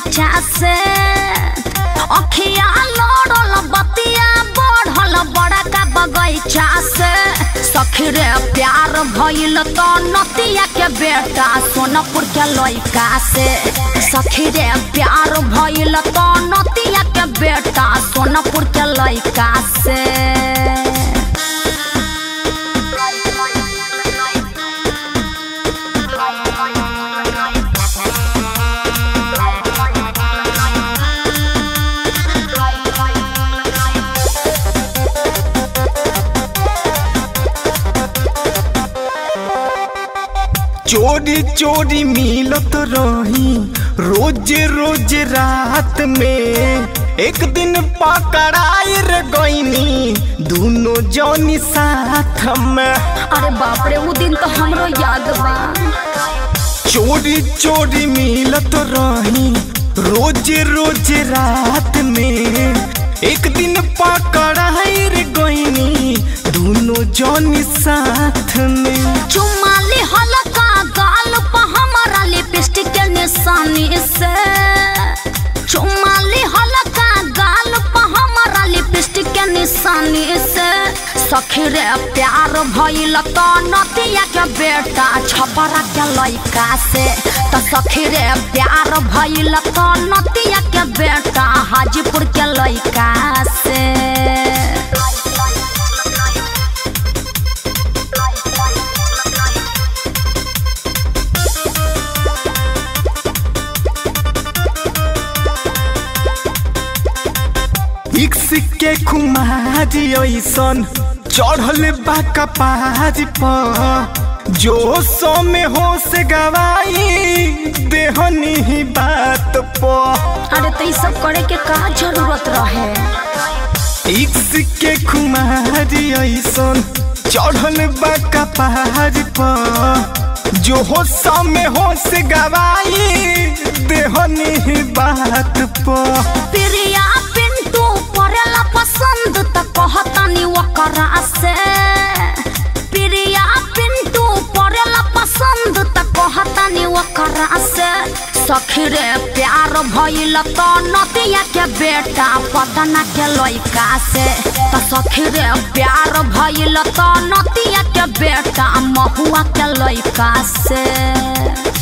बगैचा से अखिया लड़ल बतिया बढ़ल बड़का बगैचा से सखी रे प्यार भइल तो नतिया के बेटा सोनपुर के लइका से सखी रे प्यार भइल तो नतिया के बेटा सोनपुर के लइका से चोरी चोरी मिलत रही रोज रोज रात में एक दिन पकड़ाई रे गईनी दोनों जौनी साथ में अरे बाप रे वो दिन तो हमरो याद बा चोरी चोरी मिलत रही रोज रोज रात में एक दिन पकड़ाई रे गईनी दोनों जौनी साथ में चुमाली हल्का गाल पर हमारा लिपस्टिक के निशानी से चुमाली हल्का गाल पर हमारा लिपस्टिक के निशानी से सखी रे प्यार भइल तो नतिया के बेटा छपरा के लइका से तो सखी रे प्यार भइल तो नतिया के बेटा हाजीपुर के लइका से इक्स के खुमारी ऐसन चढ़ल बा कपार पर जो सो में हो से गवाई देहनी ही बात पर अरे तो ये सब करे के का जरूरत रहे इक्स के खुमारी ऐसन चढ़ल बा कपार पर जो हो सो में हो से गवाई देहनी ही बात पर प्रिया पिंटू परेला पसंद त कहतानी ओकरा से प्रिया पिंटू परेला पसंद त कहतानी ओकरा से सखी रे प्यार भइल तो नतिया के बेटा पदना के लइका से त सखी रे प्यार भइल तो नतिया के बेटा महुआ के लइका से